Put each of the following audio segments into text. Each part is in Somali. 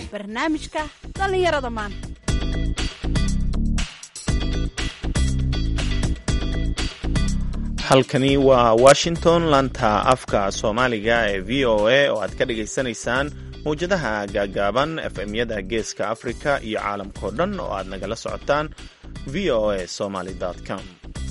barnaamijka dhallinyarada maanta halkani waa washington lanta afka soomaaliga ee v o a oo aad ka dhagaysanaysaan mawjadaha gaagaaban efmyada geeska afrika iyo caalamkao dhan oo aad nagala socotaan v o a somaly com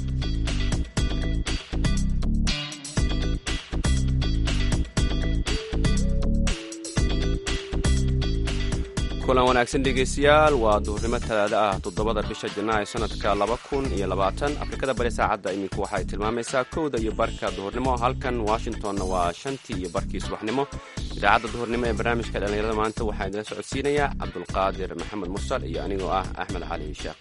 kulan wanaagsan dhegaystayaal waa duhurnimo talaada ah toddobada bisha janaayo sanadka laba kun iyo labaatan afrikada bari saacadda iminku waxay tilmaamaysaa kowda iyo barka duhurnimo halkan washingtonna waa shantii iyo barkii subaxnimo idaacadda duhurnimo ee barnaamijka dhallinyarada maanta waxaa idinla socodsiinayaa cabdulqaadir maxamed mursal iyo anigoo ah axmed cali sheekh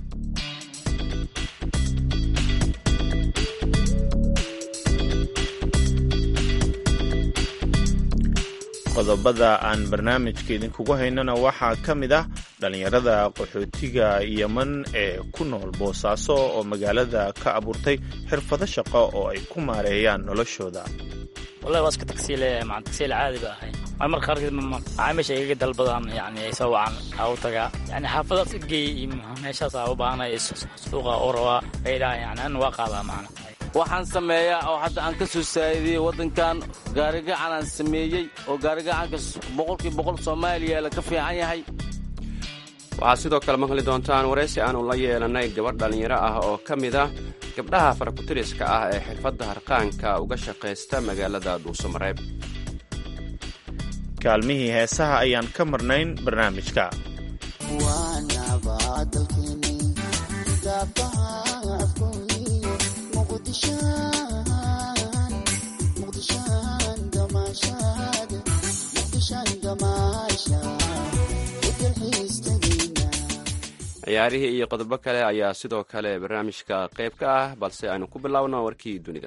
qodobada aan barnaamijka idinkugu haynana waxaa ka mid ah dhallinyarada qaxootiga yeman ee ku nool boosaaso oo magaalada ka abuurtay xirfado shaqo oo ay ku maareeyaan noloshooda wallahi waa iska tagsiile maan tagsiile caadi ba ahay waa marka qaarkeed macaamiisha igaga dalbadaan yani ay soo wacan aa u tagaa yani xaafadaas igeey iyo meeshaas aa u baahanay suuqa u rabaa ay dhahan yani an waa qaadaa macna waxaan sameeyaa oo hadda aan ka soo saa'idiyey waddankan gaarigacan aan sameeyey oo gaarigacanka boqolkii boqol soomaaliya la ka fiican yahay waxaad sidoo kale maqli doontaan waraysi aanu la yeelannay gabadh dhallinyaro ah oo ka mid ah gabdhaha farakutiriska ah ee xirfadda harqaanka uga shaqaysta magaalada dhuusamareeb kaalmihii heesaha ayaan ka marnayn barnaamijka ciyaarihii iyo qodobo kale ayaa sidoo kale barnaamijka qayb ka ah balse aynu ku biloawno warkii dunida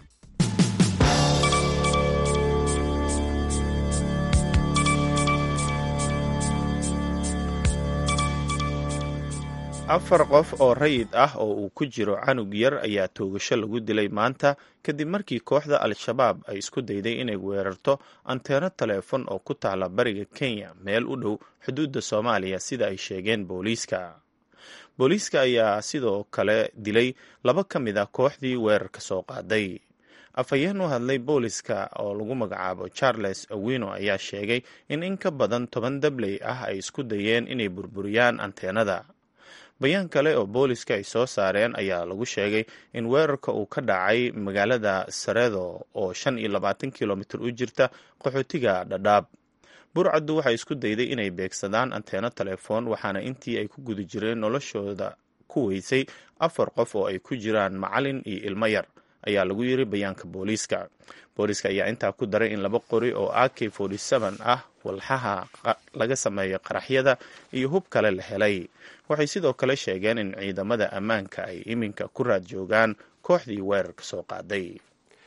afar qof oo rayid ah oo uu ku jiro canug yar ayaa toogasho lagu dilay maanta kadib markii kooxda al-shabaab ay isku dayday inay weerarto anteeno taleefon oo ku taala bariga kenya meel u dhow xuduudda soomaaliya sida ay sheegeen booliiska booliiska ayaa sidoo kale dilay laba ka mid a kooxdii weerarka soo qaaday afhayeen u hadlay booliska oo lagu magacaabo charles awino ayaa sheegay in in ka badan toban dabley ah ay isku dayeen inay burburiyaan anteenada bayaan kale oo booliska ay soo saareen ayaa lagu sheegay in weerarka uu ka dhacay magaalada saredo oo shan iyo labaatan kilomitir u jirta qaxootiga dhadhaab burcaddu waxay isku dayday inay beegsadaan anteeno telefoon waxaana intii ay ku guda jireen noloshooda ku weysay afar qof oo ay ku jiraan macalin iyo ilmo yar ayaa lagu yiri bayaanka booliiska booliiska ayaa intaa ku daray in laba qori oo a k ah walxaha laga sameeyo qaraxyada iyo hub kale la helay waxay sidoo kale sheegeen in ciidamada ammaanka ay iminka ku raad joogaan kooxdii weerarka soo qaaday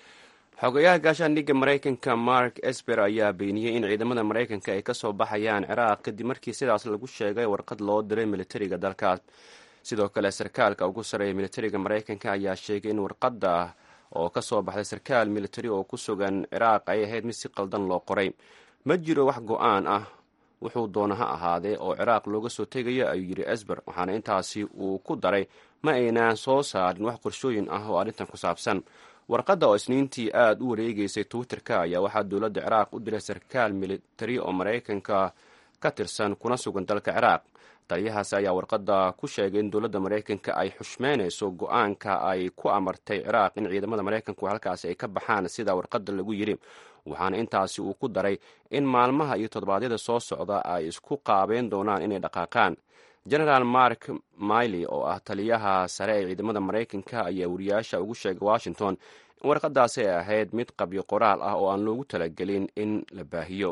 xogayaha gaashaandhigga maraykanka mark esper ayaa beeniyey in ciidamada maraykanka ay ka soo baxayaan ciraaq kadib markii sidaas lagu sheegay warqad loo diray militariga dalkaas sidoo kale sarkaalka ugu sarreeya militariga maraykanka ayaa sheegay in warqadda oo ka soo baxday sarkaal militari oo ku sugan ciraaq ay ahayd mid si qaldan loo qoray ma jiro wax go-aan ah wuxuu doona ha ahaadee oo ciraaq looga soo tegayo ayuu yidhi esber waxaana intaasi uu ku daray ma aynaan soo saarin wax qorshooyin ah oo arrintan ku saabsan warqadda oo isniintii aada u wareegeysay twitterka ayaa waxaa dowladda ciraaq u diray sarkaal militari oo maraykanka ka tirsan kuna sugan dalka ciraaq taliyahaasi ayaa warqadda ku sheegay in dowladda maraykanka ay xushmeynayso go-aanka ay ku amartay ciraaq in ciidamada maraykanku halkaasi ay ka baxaan sida warqadda lagu yidhi waxaana intaasi uu ku daray in maalmaha iyo toddobaadyada soo socda ay isku qaabeen doonaan inay dhaqaaqaan genaraal mark miley oo ah taliyaha sare ee ciidamada maraykanka ayaa wariyaasha ugu sheegay washington in warqadaasi ay ahayd mid qabyo qoraal ah oo aan loogu talagelin in la baahiyo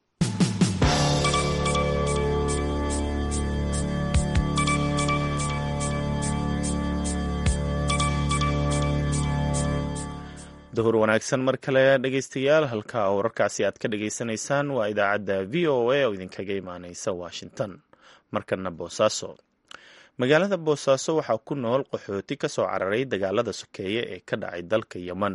duhur wanaagsan mar kale dhegaystayaal halka wararkaasi aad ka dhagaysanaysaan waa idaacadda v o a oo idinkaga imaaneysa washington markana boosaaso magaalada boosaaso waxaa ku nool qaxooti ka soo cararay dagaalada sokeeye ee ka dhacay dalka yeman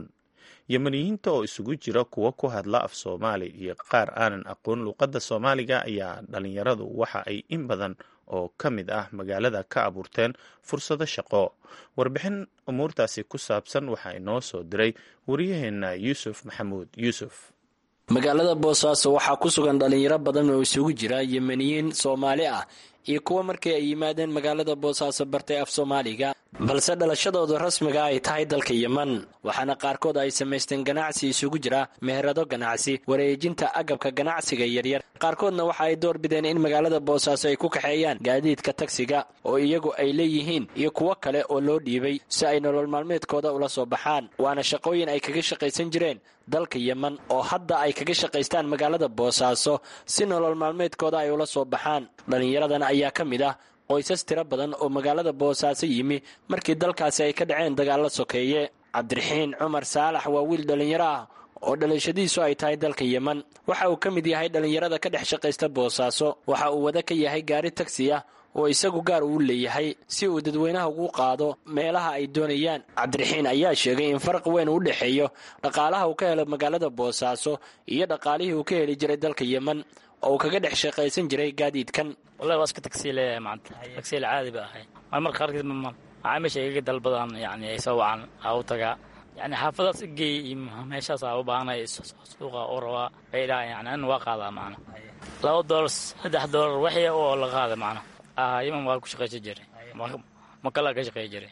yemaniyiinta oo isugu jira kuwo ku hadla af soomaali iyo qaar aanan aqoon luuqadda soomaaliga ayaa dhalinyaradu waxa ay in badan oo ka mid ah magaalada ka abuurteen fursado shaqo warbixin umuurtaasi ku saabsan waxaa inoo soo diray waryaheena yuusuf maxamuud yuusuf magaalada boosaaso waxaa ku sugan dhalinyaro badan oo isugu jira yemeniyiin soomaali ah iyo kuwa markii ay yimaadeen magaalada boosaaso bartay af soomaaliga balse dhalashadooda rasmiga ay tahay dalka yeman waxaana qaarkood ay samaysteen ganacsi isugu jira meherado ganacsi wareejinta agabka ganacsiga yaryar qaarkoodna waxa ay door bideen in magaalada boosaaso ay ku kaxeeyaan gaadiidka tagsiga oo iyagu ay leeyihiin iyo kuwo kale oo loo dhiibay si ay nolol maalmeedkooda ula soo baxaan waana shaqooyin ay kaga shaqaysan jireen dalka yeman oo hadda ay kaga shaqaystaan magaalada boosaaso si nolol maalmeedkooda ay ula soo baxaan dhallinyaradan ayaa ka mid ah qoysas tiro badan oo magaalada boosaaso yimi markii dalkaasi ay ka dhaceen dagaallo sokeeye cabdiraxiin cumar saalax waa wiil dhallinyaro ah oo dhalashadiisu ay tahay dalka yeman waxa uu ka mid yahay dhallinyarada ka dhex shaqaysta boosaaso waxa uu wada ka yahay gaari tagsi ah oo isagu gaar uu leeyahay si uu dadweynaha ugu qaado meelaha ay doonayaan cabdiraxiin ayaa sheegay in faraq weyn u dhexeeyo dhaqaalaha uu ka helo magaalada boosaaso iyo dhaqaalihii uu ka heli jiray dalka yeman oo uu kaga dhex shaqaysan jiray gaadiidkan wallahi waa iska tagsiile maanta tagsiile caadi ba ahay marmarka qaarkiis macaamiisha igaga dalbadaan yani ay soo wacan aa u tagaa yani xaafadaas igeey iyo meeshaas aa u baahanay suuqa u rabaa bay dhaha yani an waa qaadaa macna laba doolar saddex doolar waxya oo la qaada macna yeman waa ku shaqaysan jiray makalaa ka shaqeey jiray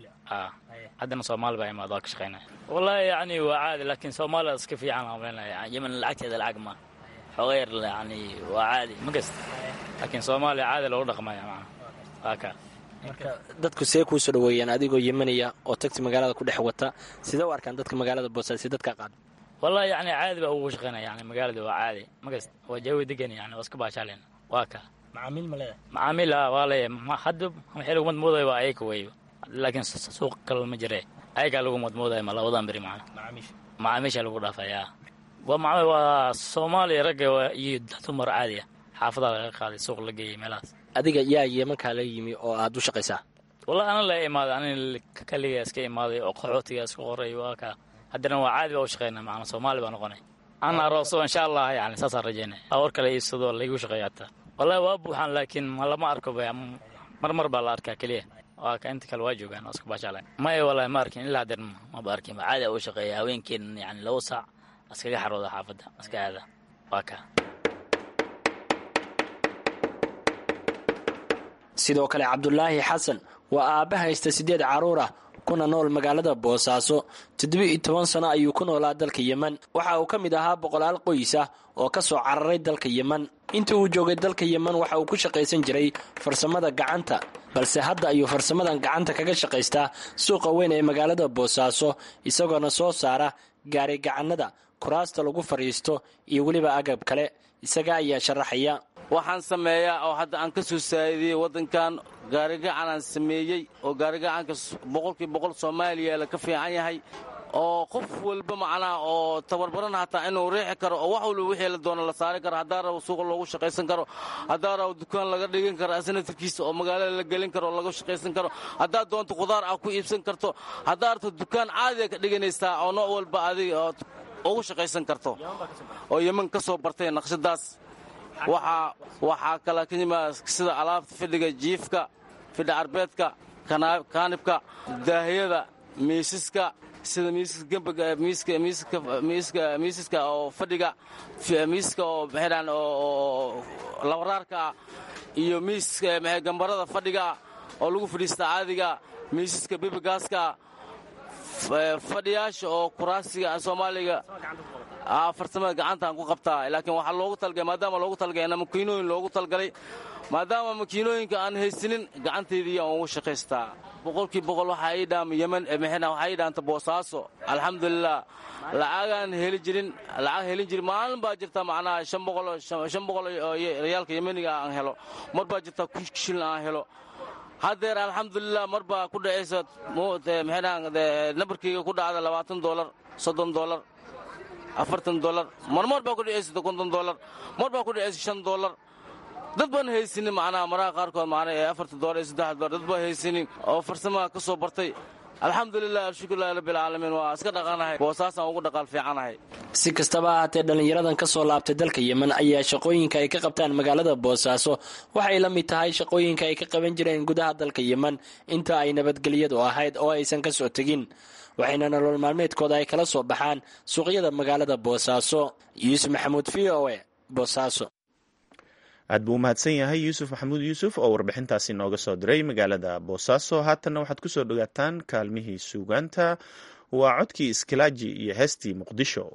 haddana soomaali baa imaad waa ka shaqeynaya wallahi yani waa caadi laakiin soomaaliya iska fiican aan maleynaya yeman lacagteeda lacag ma xooga yar yani waa caadi ma gasta laakiin soomaaliya caadi loogu dhaqmaya macna waa kaa marka dadku see kuu soo dhaweeyaan adigoo yemaniya oo tagsi magaalada ku dhex wata sidee u arkaan dadka magaalada boosaaso dadka qaada wallahi yani caadi baa ugu shaqeynaya yani magaalada waa caadi ma gasta waa jawi degan yani waa iska baashaaleen waa kaa macaamiil ma leedahay macaamiil waa leeyahay hadda waxay lagu madmoodaya waa ayaga weyba laakiin suuq kale ma jire ayagaa lagu madmoodaya ma labadan beri macna macaamiisha lagu dhaafayaa waa macna waa soomaaliya ragga iyo dumar caadi ah xaafadaa laga qaaday suuq la geeyay meelahaas adiga yaa yemankaa la yimi oo aad u shaqaysaa wallahi ana la imaaday ani kaliga iska imaaday oo qaxootiga iska qoray waa kaa haddana waa caadi baa u shaqeyna macna soomaali baa noqonay ana arooso insha allah yani saasaan rajeynaya awar kale iibsado laygu shaqeeya hataa wallahi waa buuxaan laakiin lama arko marmar baa la arkaa keliya waa ka inta kale waa joogaan oo iska baashaalan maya wallahi ma arkin ilaa hadeer maba arkin caadi u shaqeeya haweenkeen yani laba saac iskaga xarooda xaafadda iska aada waa kaa sidoo kale cabdulaahi xasan waa aabba haysta siddeed carruur ah kuna nool magaalada boosaaso toddoba-iyo toban sano ayuu ku noolaa dalka yeman waxa uu ka mid ahaa boqolaal qoys ah oo ka soo cararay dalka yeman intii uu joogay dalka yeman waxa uu ku shaqaysan jiray farsamada gacanta balse hadda ayuu farsamadan gacanta kaga shaqaystaa suuqa weyn ee magaalada boosaaso isagoona soo saara gaari gacanada kuraasta lagu fadhiisto iyo weliba agab kale isaga ayaa sharaxaya waxaan sameeyaa oo hadda aan ka soo saa'idiyey waddankan gaarigacanaan sameeyey oo gaarigacanka boqolkii boqol soomaaliya la ka fiican yahay oo qof walba macnaha oo tabarbaran hataa inuu riixi karo oo wax walba wixii la doono la saari karo haddaa rabo suuqa loogu shaqaysan karo haddaa rabo dukaan laga dhigan karo asnatarkiisa oo magaalada la gelin karo oo laga shaqaysan karo haddaad doonto khudaar ah ku iibsan karto haddaa rabto dukaan caadiga ka dhiganaysaa oo nooc walba adiga ood ugu shaqaysan karto oo yeman ka soo bartay naqshadaas waxaa kale ka yimaada sida alaabta fidhiga jiifka fidha arbeedka kaanibka daahiyada miisaska sida miisaska oo fadhiga miisaska oo maxaydhahan oo labaraarka ah iyo miisaska maxay gambarada fadhiga oo lagu fadhiista caadiga miisaska bibigaaska fadhiyaasha oo kuraasiga soomaaliga farsamada gacantaan ku qabtaa laakiin waxaa loogu talgalay maadaama loogu talgalay makiinooyin loogu talgalay maadaama makiinooyinka aan haysanin gacantaydii aan ugu shaqaystaa boqolkii boqol waxaa ii dhaama yeman maxayna waxaa ii dhaanta boosaaso alxamdulilah lacagaan heli jirin lacag helin jirin maalin baa jirta macnaha shan boqol shan boqol oo riyaalka yemeniga aan helo mar baa jirta kun shilin aan helo haddeer alxamdulilah mar baa ku dhacaysa maxaydhahan nambarkayga ku dhacda labaatan doolar soddon doolar afartan dolar marmar baa ku dhacaysa konton dolar mar baa ku dhacaysa shan dolar dad baan haysanin macnaha maraha qaarkood macnaha ee afartan dolar iyo saddex dolar dad baan haysanin oo farsamaha ka soo bartay alxamdulilah alshukurilahi rabbilcaalamiin waa iska dhaqanahay boosaasaan ugu dhaqaal fiicanahay si kastaba ahaatee dhallinyaradan ka soo laabtay dalka yemen ayaa shaqooyinka ay ka qabtaan magaalada boosaaso waxay la mid tahay shaqooyinka ay ka qaban jireen gudaha dalka yemen inta ay nabadgelyadu ahayd oo aysan ka soo tegin waxayna nolol maalmeedkooda ay kala soo baxaan suuqyada magaalada boosaaso yuusuf maxamuud v o e boosaaso aad buu umahadsan yahay yuusuf maxamuud yuusuf oo warbixintaasi nooga soo diray magaalada boosaaso haatanna waxaad ku soo dhowaataan kaalmihii suugaanta waa codkii iskilaaji iyo heestii muqdisho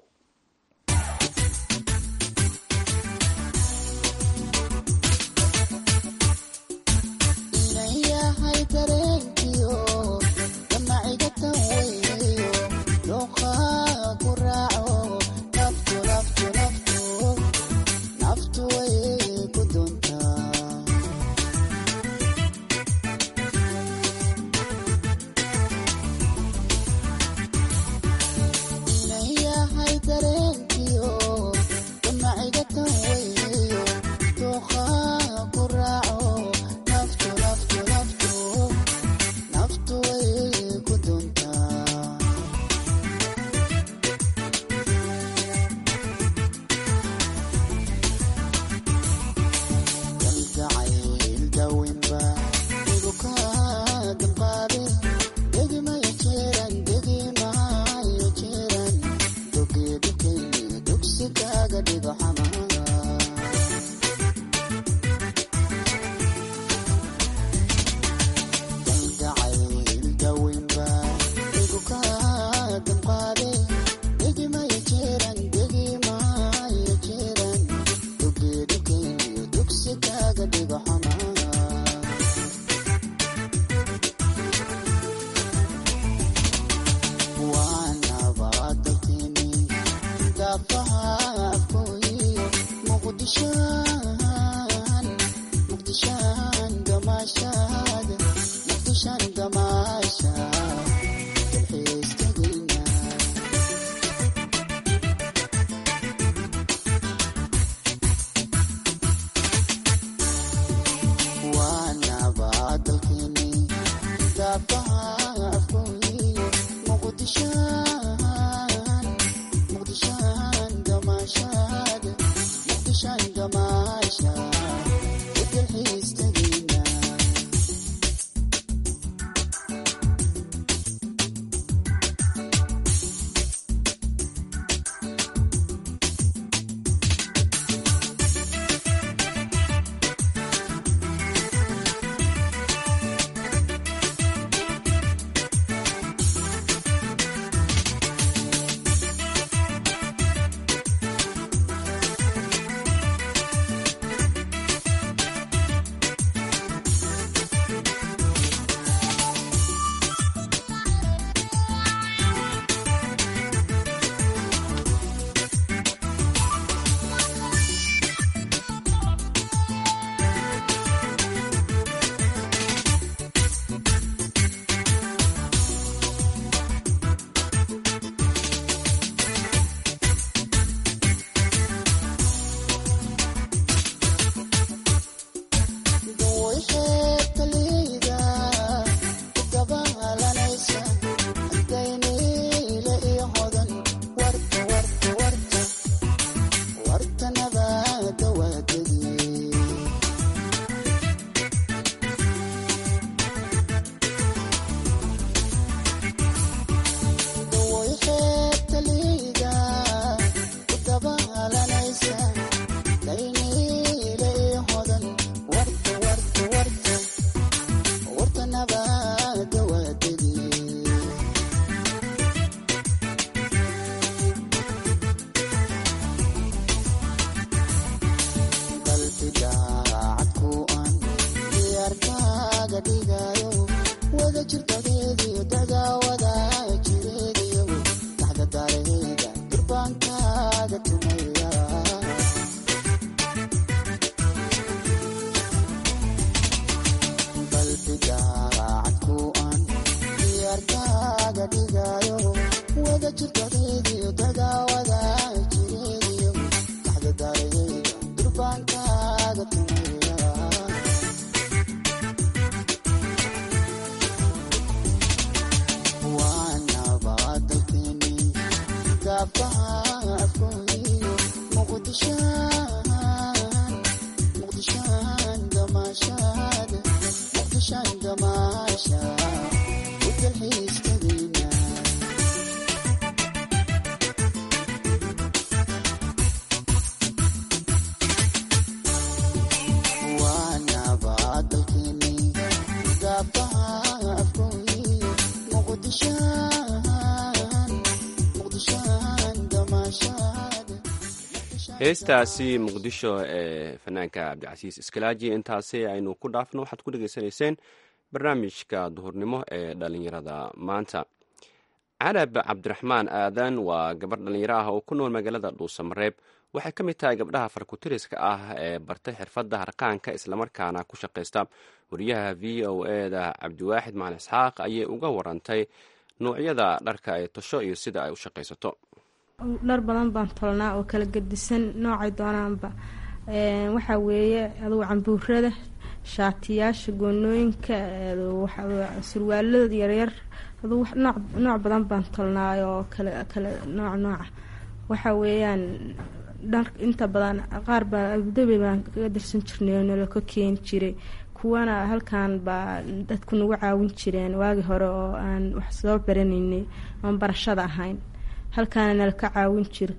heestaasi muqdisho ee fanaanka cabdicasiis iskalaaji intaasi aynu ku dhaafno waxaad ku dhegaysanayseen barnaamijka duhurnimo ee dhalinyarada maanta carab cabdiraxmaan aadan waa gabarh dhallinyaro ah oo ku nool magaalada dhuusamareeb waxay ka mid tahay gabdhaha farkutiriska ah ee bartay xirfadda harqaanka islamarkaana ku shaqaysta wariyaha v o e da cabdiwaaxid macali isxaaq ayay uga warantay nuucyada dharka ay tasho iyo sida ay u shaqaysato dhar badan baan tolnaa oo kala gedisan noocay doonaanba waxaa weeye adugu cambuurada shaatiyaasha goonooyinka surwaalada yaryar adugu nooc badan baan tolnaa oo kala kala nooc nooca waxaa weeyaan dhar inta badan qaar baa abudabi baan kaga dirsan jirnay oo nalo ka keeni jiray kuwana halkan baa dadku nagu caawin jireen waagi hore oo aan wax soo baranaynay oon barashada ahayn halkaana nala ka caawin jira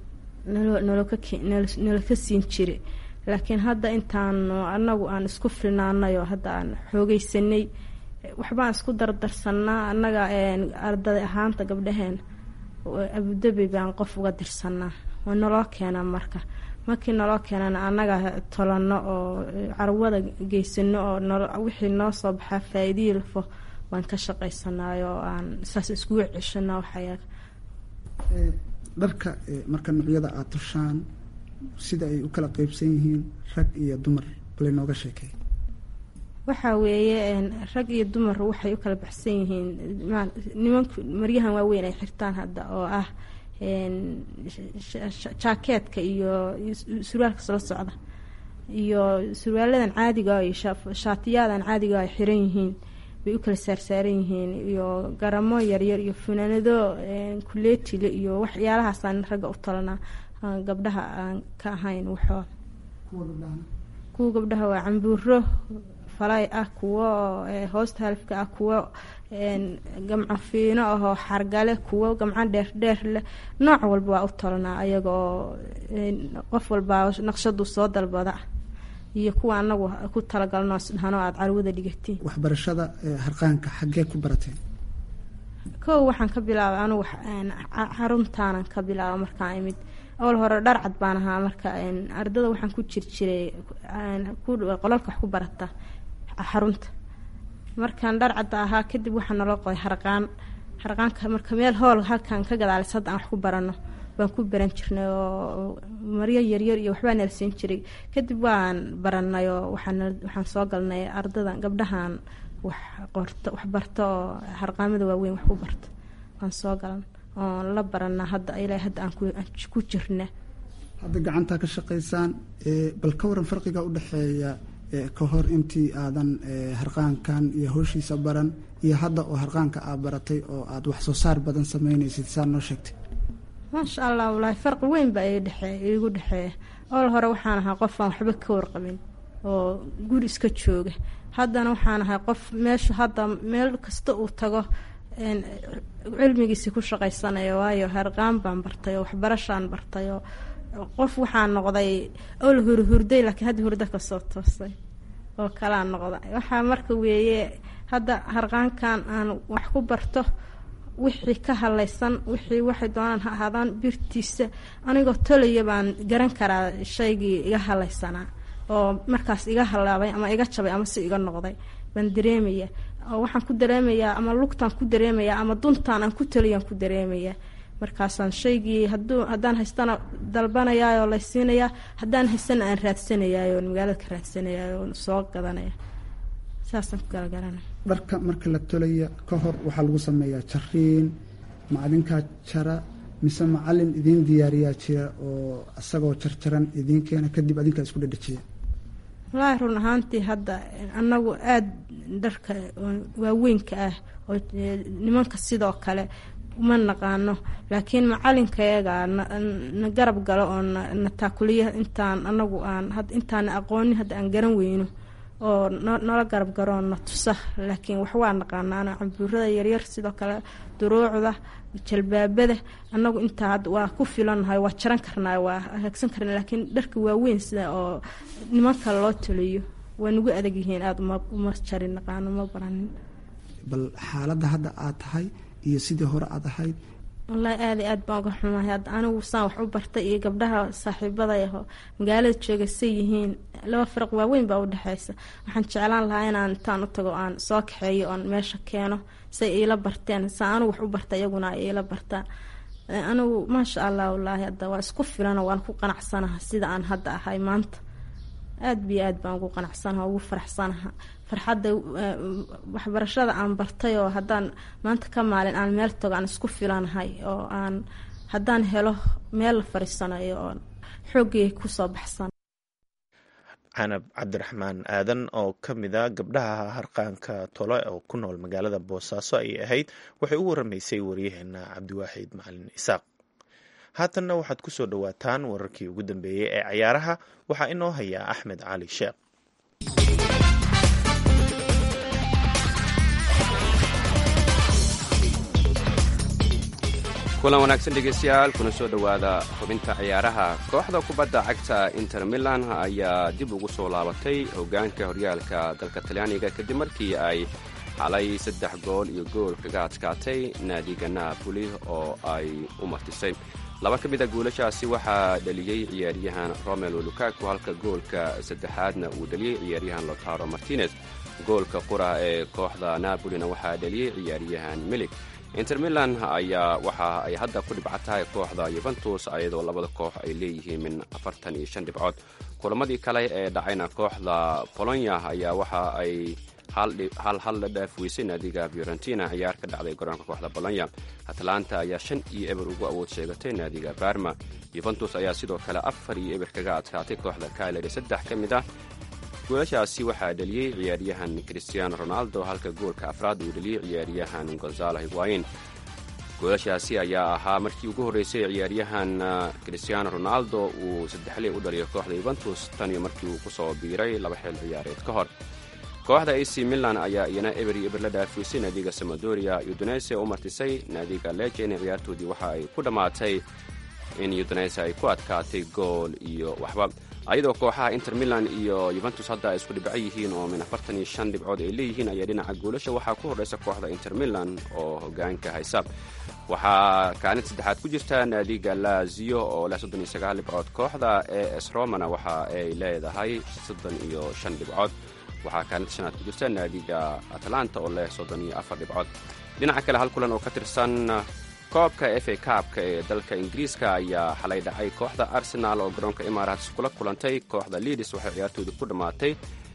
nala ka siin jira laakiin hadda intaanu anagu aan isku filnaanayo hadda aan xoogeysanay waxbaan isku dardarsanaa annaga arday ahaanta gabdhaheen abudabi baan qof uga dirsanaa waa naloo keenaa marka markii naloo keenana annaga tolano oo carwada geysano oo wixii noo soo baxaa faa-iidihii lafo waan ka shaqaysanaayo oo aan saas iskugu ceshana waxayaga dharka marka noocyada aada tushaan sida ay u kala qeybsan yihiin rag iyo dumar bale nooga sheekay waxaa weeye rag iyo dumar waxay u kala baxsan yihiin nimanku maryahan waaweyn ay xirtaan hadda oo ah jaakeetka iyo surwaalka soo socda iyo surwaaladan caadiga iyo shaatiyadan caadiga ay xiran yihiin bay u kala saarsaaran yihiin iyo garamo yaryar iyo funaanado kuleetile iyo waxyaalahaasaan ragga u talanaa gabdhaha aan ka ahayn waxoo kuwa gabdhaha waa cambuuro falay ah kuwo hoosta halifka ah kuwo gamco fiino ahoo xargale kuwo gamco dheerdheer leh nooc walba waa u talanaa ayaga oo qof walbaa naqshadu soo dalbada iyo kuwa anagu ku talagalno dhahano aada carwada dhigatiin waxbarashada harqaanka xaggee ku barateen kow waxaan ka bilaabay anugu xaruntaanan ka bilaaba markaan imid awal hore dhar cad baan ahaa marka ardada waxaan ku jir jiray qolalka wax ku barata xarunta markaan dhar cadda ahaa kadib waxaa naloo qoday harqaan harqaanka marka meel hool halkan ka gadaalis hadda aan wax ku barano baan ku baran jirnay oo maryo yaryar iyo waxbaa nala siin jiray kadib waan baranay oo waxaan soo galnay ardada gabdhahan wax qorto wax barto oo harqaamada waaweyn wax ku barto waan soo galan oon la baranaa hadda ilaa hadda aan ku jirna hadda gacantaa ka shaqaysaan bal ka waran farqiga udhexeeya ka hor intii aadan harqaankan iyo howshiisa baran iyo hadda oo harqaanka aad baratay oo aada wax soo saar badan sameynaysid saa noo sheegtay maasha allah walaahi farqi weyn baa igu dhexeeya ol hore waxaan ahaa qof aan waxba ka warqabin oo guri iska jooga haddana waxaan ahay qof meesha hadda meel kasta uu tago cilmigiisi ku shaqaysanaya waayo harqaan baan bartay oo waxbarashaan bartay oo qof waxaan noqday ol huri hurday laakiin hadda hurda kasoo toosay oo kalaa noqda waxaa marka weeye hadda harqaankan aan wax ku barto wixii ka halaysan wixii waxay doonaan ha ahaadaan birtiisa anigoo tolaya baan garan karaa shaygii iga halaysanaa oo markaas iga halaabay ama iga jabay ama si iga noqday baan dareemaya oo waxaan ku dareemayaa ama lugtaan ku dareemayaa ama duntaan aan ku taliyaan ku dareemayaa markaasaan shaygii haduu haddaan haystana dalbanayaayoo laysiinayaa haddaan haystana aan raadsanayaayoo magaalada ka raadsanayaayoo soo gadanaya saasaan ku galagalanay dharka marka la tolaya ka hor waxaa lagu sameeyaa jariin macadinkaa jara mise macalin idiin diyaariyaa jira oo isagoo jarjaran idiin keena kadib adinkaa isku dhadhajiya wallaahi run ahaantii hadda anagu aada dharka waaweynka ah oo nimanka sidoo kale uma naqaano laakiin macalinkayaga na garab galo oo na taakuliya intaan anagu aan intaana aqoonin hadda aan garan weyno oo nala garab garoo na tusa laakiin wax waa naqaanaana cambuurada yaryar sidoo kale duruucda jalbaabada anagu intaa waa ku filannahay waa jaran karnaa waa hagaagsan karna laakiin dharka waaweyn sida oo nimanka loo taliyo waa nagu adag yihiin aada uma jarin naqaano ma baranin bal xaaladda hadda aad tahay iyo sidii hore aad ahayd wallaahi aada iyo aad baan uga xumahay hadda anigu saan wax u bartay iyo gabdhaha saaxiibada aho magaalada jooga say yihiin laba firaq waaweyn baa udhexeysa waxaan jeclaan lahaa inaan intaan u tago aan soo kaxeeyo oon meesha keeno say iila barteen saa anigu wax u barta iyaguna ay iila bartaan anigu maasha allah wallaahi hadda waa isku filano waan ku qanacsanaha sida aan hadda ahay maanta aada biyo aad baan ugu qanacsanaha ugu faraxsanaha farxadda waxbarashada aan bartay oo haddaan maanta ka maalin aan meel tago aan isku filanahay oo aan haddaan helo meel la fariisanayo oo xooggay kusoo baxsan canab cabdiraxmaan aadan oo ka mid a gabdhaha harqaanka tole oo ku nool magaalada boosaaso ayay ahayd waxay u waramaysay waryaheena cabdiwaaxid macalin isaaq haatanna waxaad ku soo dhowaataan wararkii ugu dambeeyey ee cayaaraha waxaa inoo hayaa axmed cali sheekh kulan wanaagsan dhegeystayaal kuna soo dhowaada xubinta ciyaaraha kooxda kubadda cagta inter milan ayaa dib ugu soo laabatay hoggaanka horyaalka dalka talyaaniga kadib markii ay xalay saddex gool iyo gool kaga adkaatay naadiga naapoli oo ay u martisay laba ka mid a guulashaasi waxaa dhaliyey ciyaaryahan romelo lukaku halka goolka saddexaadna uu dhaliyey ciyaaryahan lotaro martinez goolka qura ee kooxda napolina waxaa dhaliyey ciyaaryahan milig inter milan ayaa waxa ay hadda ku dhibca tahay kooxda yuventus ayadoo labada koox ay leeyihiin min afartan iyo shan dhibcood kulamadii kale ee dhacayna kooxda bolonya ayaa waxa ay hal hal la dhaafweysay naadiga fiorentina ciyaar ka dhacday garoonka kooxda bolonya atlanta ayaa shan iyo eber ugu awood sheegatay naadiga barma yuventus ayaa sidoo kale afar iyo eber kaga adkaatay kooxda kaleri saddex ka mid ah goolashaasi waxaa dhaliyey ciyaaryahan christiano ronaldo halka goolka afraad uu dhaliyey ciyaaryahan gonzalo higuayin goolashaasi ayaa ahaa markii ugu horreysay ciyaaryahan christiano ronaldo uu saddexley u dhaliyo kooxda yuventus tan iyo markii uu ku soo biiray laba xil ciyaareed ka hor kooxda ac milan ayaa iyana eber iyo eber la dhaafiysay naadiga samadoria udunese u martisay naadiga lejen ciyaartoodii waxa ay ku dhammaatay in udunese ay ku adkaatay gool iyo waxba ayadoo kooxaha inter milan iyo yuventus hadda ay isku dhibco yihiin oo min afartan iyo shan dhibcood ay leeyihiin ayaa dhinaca goolasha waxaa ku horreysa kooxda inter milan oo hogaanka haysa waxaa kaalin saddexaad ku jirta naadiga lazio oo leh soddon iyo sagaal dhibcood kooxda e s romana waxa ay leedahay soddon iyo shan dhibcood waxaa kaalinta shanaad ku jirta naadiga atlanta oo leh soddon iyo afar dhibcood dhinaca kale hal kulan oo ka tirsan koobka f a kaabka ee dalka ingiriiska ayaa xalay dhacay kooxda arsenaal oo garoonka imaaraats kula kulantay kooxda liidis waxay ciyaartoodii ku dhammaatay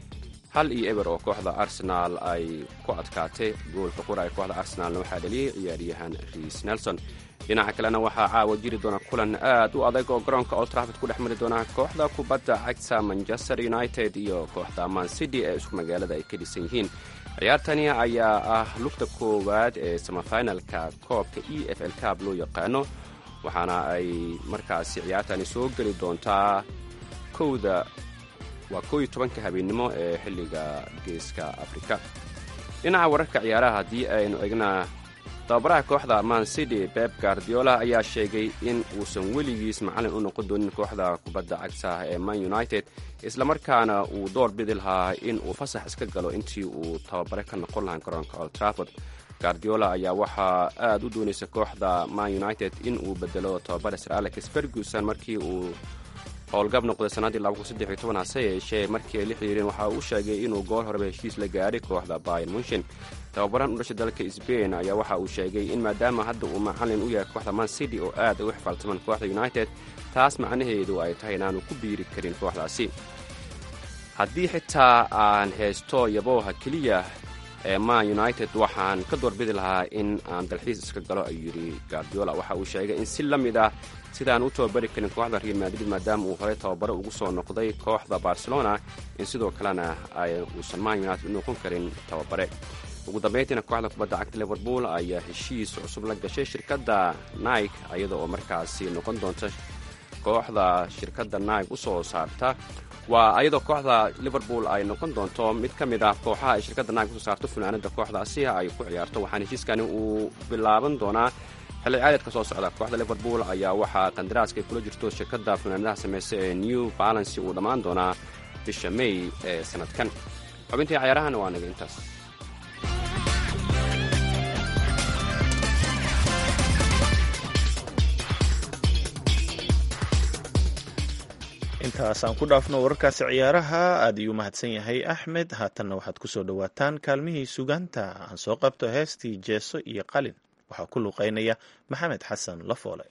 hal iyo eber oo kooxda arsenaal ay ku adkaatay goolka qura ee kooxda arsenaalna waxaa dhaliyey ciyaaryahan riis nelson dhinaca kalena waxaa caawa jiri doona kulan aad u adag oo garoonka old trafford ku dhex mari doona kooxda kubadda cagta manchester united iyo kooxda man city ee isku magaalada ay ka dhisan yihiin ciyaartani ayaa ah lugta koowaad ee samafinalka koobka e f l cab loo yaqaano waxaana ay markaasi ciyaartani soo geli doontaa kowda waa kow iyo tobanka habeennimo ee xilliga geeska afrika dhinaca wararka ciyaaraha haddii aynu egna tababaraha kooxda man city beb guardiola ayaa sheegay in uusan weligiis macallin u noqon doonin kooxda kubadda cagta ee man united islamarkaana uu door bidi lahaa in uu fasax iska galo intii uu tababare ka noqon lahaa garoonka old trafford guardiola ayaa waxaa aad u doonaysa kooxda man united in uu bedelo tababare sir alex ferguson markii uu howlgab noqday sannaddii hase yeeshee markii ay la xiriireen waxa uu sheegay inuu goor horeba heshiis la gaadhay kooxda bayan munshin tababaran u dhashay dalka sbain ayaa waxa uu sheegay in maadaama hadda uu macallin u yahay kooxda man city oo aad ay u xifaaltamaan kooxda united taas macnaheedu ay tahay inaanu ku biiri karin kooxdaasi haddii xitaa aan haysto yabooha keliya ee man united waxaan ka doorbidi lahaa in aan dalxiis iska galo ayuu yidhi guardiola waxa uu sheegay in si la mid ah sidaan u tababari karin kooxda real madrid maadaama uu horey tababaro ugu soo noqday kooxda barcelona in sidoo kalena uusan man united u noqon karin tababare ugu dambayntiina kooxda kubadda cagta liverpool ayaa heshiis cusub la gashay shirkadda nike iyada oo markaasi noqon doonta kooxda shirkadda naig u soo saarta waa ayadoo kooxda liverpool ay noqon doonto mid ka mid ah kooxaha ay shirkadda naig usoo saarto funaanada kooxdaasi ay ku ciyaarto waxaana heshiiskani uu bilaaban doonaa xilli caadeedka soo socda kooxda liverpool ayaa waxaa qandaraaska ay kula jirto shirkadda funaanadaha samaysa ee new balancy uu dhammaan doonaa bisha may ee sanadkan xubintii cayaarahana waa naga intaas intaas aan ku dhaafno wararkaasi ciyaaraha aad iyuu mahadsan yahay axmed haatanna waxaad ku soo dhowaataan kaalmihii sugaanta aan soo qabto heestii jeeso iyo qalin waxaa ku luuqeynaya maxamed xasan lafoole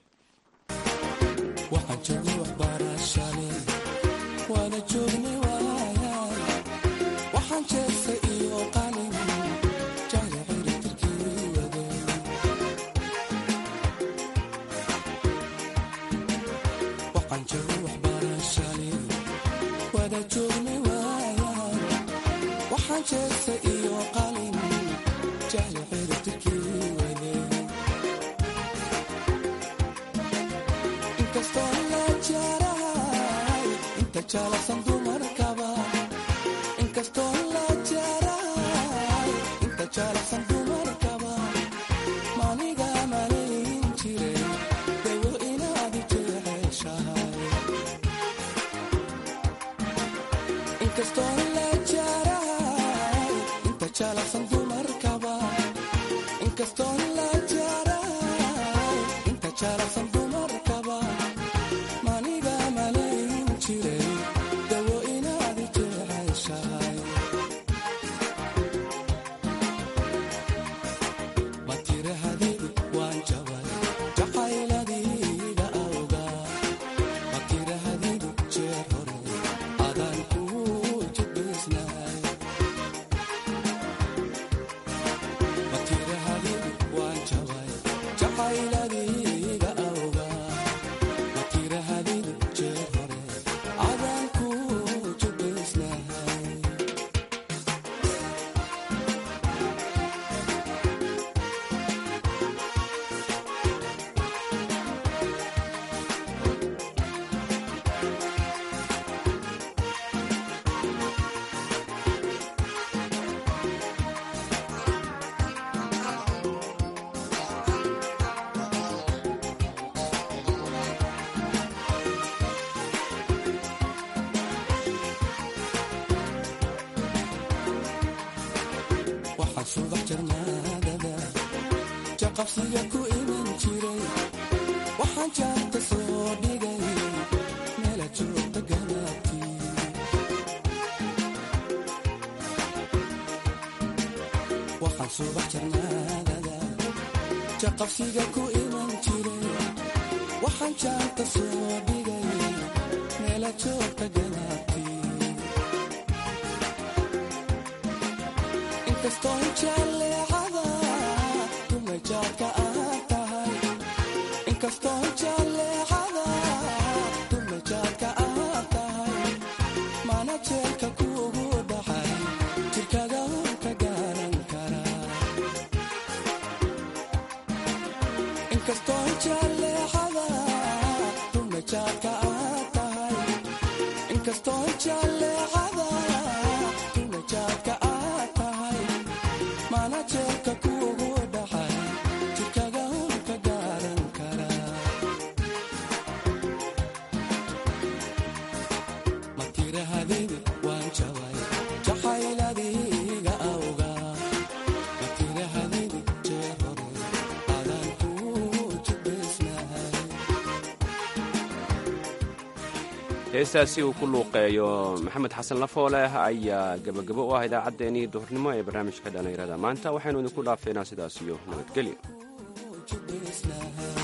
heestaasi uu ku luuqeeyo maxamed xasan lafooleh ayaa gebagabo u ah idaacaddeenii duhurnimo ee barnaamijka dhallinyarada maanta waxaynu idinku dhaafeynaa sidaas iyo nabadgelyo